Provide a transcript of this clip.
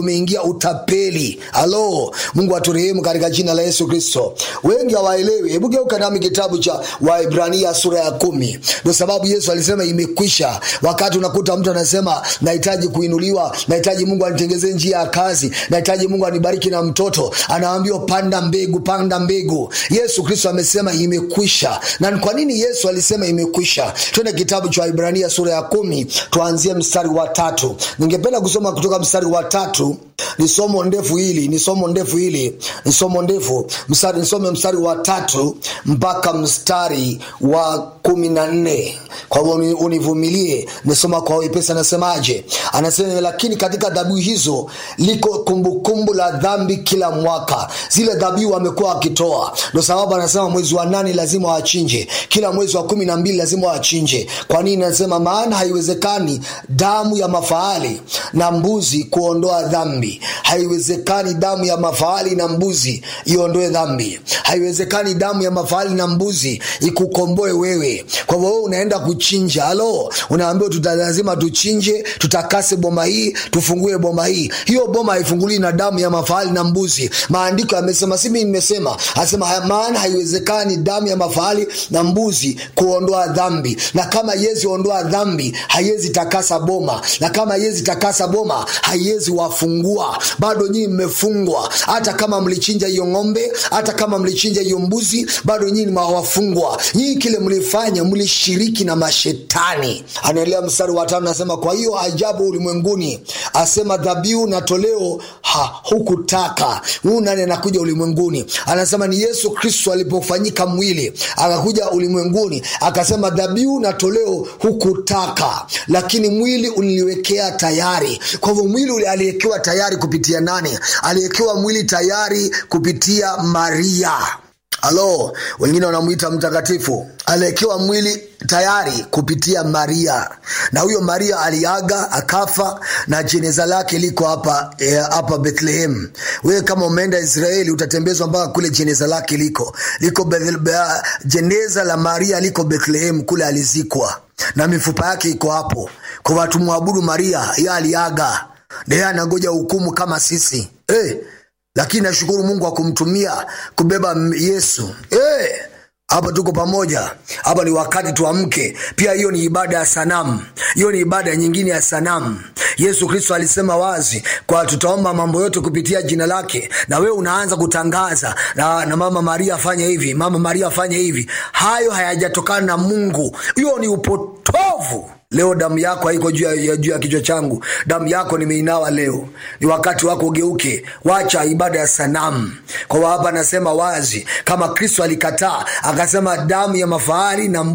umeingia utapeli halo mungu aturehemu katika jina la yesu kristo wengi hawaelewi hebu geuka nami kitabu cha waibrania sura ya kumi ndio sababu yesu alisema imekwisha wakati unakuta mtu anasema nahitaji kuinuliwa nahitaji mungu anitengezee njia ya kazi nahitaji mungu anibariki na mtoto anaambiwa panda mbegu panda mbegu yesu kristo amesema imekwisha na kwa nini yesu alisema imekwisha twende kitabu cha waibrania sura ya kumi tuanzie mstari wa tatu ningependa kusoma kutoka mstari wa tatu ni somo ndefu hili ni somo ndefu hili ni somo ndefu mstari nisome mstari wa tatu mpaka mstari wa kumi na nne kwa hivyo univumilie nisoma kwa wepesi anasemaje anasema lakini katika dhabihu hizo liko kumbukumbu kumbu la dhambi kila mwaka zile dhabihu wamekuwa wakitoa ndo sababu anasema mwezi wa nane lazima wachinje kila mwezi wa kumi na mbili lazima wachinje kwa nini anasema maana haiwezekani damu ya mafahali na mbuzi kuondoa dhambi haiwezekani damu ya mafahali na mbuzi iondoe dhambi haiwezekani damu ya mafahali na mbuzi ikukomboe wewe kwa hivyo wewe unaenda kuchinja halo unaambiwa tuta lazima tuchinje tutakase boma hii tufungue boma hii hiyo boma haifunguliwi na damu ya mafahali na mbuzi maandiko yamesema si mimi nimesema asema maana haiwezekani damu ya mafahali na mbuzi kuondoa dhambi na kama yezi ondoa dhambi haiwezi takasa boma na kama haiwezi takasa boma haiwezi wafungua bado nyinyi mmefungwa hata kama mlichinja hiyo ng'ombe hata kama mlichinja hiyo mbuzi bado nyinyi mawafungwa nyinyi kile mlifanya mlishiriki na mashetani anaendelea mstari wa tano nasema kwa hiyo ajabu ulimwenguni asema dhabihu na toleo ha, hukutaka huu nani anakuja ulimwenguni anasema ni yesu kristo alipofanyika mwili akakuja ulimwenguni akasema dhabihu na toleo hukutaka lakini mwili uliniwekea tayari kwa hivyo mwili aliwekewa tayari kupitia nani aliwekewa mwili tayari kupitia maria halo wengine wanamwita mtakatifu aliwekewa mwili tayari kupitia maria na huyo maria aliaga akafa na jeneza lake liko hapa e, hapa bethlehem wewe kama umeenda israeli utatembezwa mpaka kule jeneza lake liko liko Bethel, jeneza la maria liko bethlehem kule alizikwa na mifupa yake iko hapo kwa watu mwabudu maria ye aliaga naye anangoja hukumu kama sisi hey, lakini nashukuru mungu akumtumia kubeba yesu hey, hapa tuko pamoja hapa ni wakati tuamke pia hiyo ni ibada ya sanamu hiyo ni ibada nyingine ya sanamu yesu kristo alisema wazi kwa tutaomba mambo yote kupitia jina lake na wewe unaanza kutangaza na, na mama maria afanye hivi mama maria afanye hivi hayo hayajatokana na mungu hiyo ni upotovu leo damu yako haiko juu ya, juu ya kichwa changu damu yako nimeinawa leo ni wakati wako ugeuke wacha ibada ya sanamu kwa hapa anasema wazi kama kristo alikataa akasema damu ya mafahari na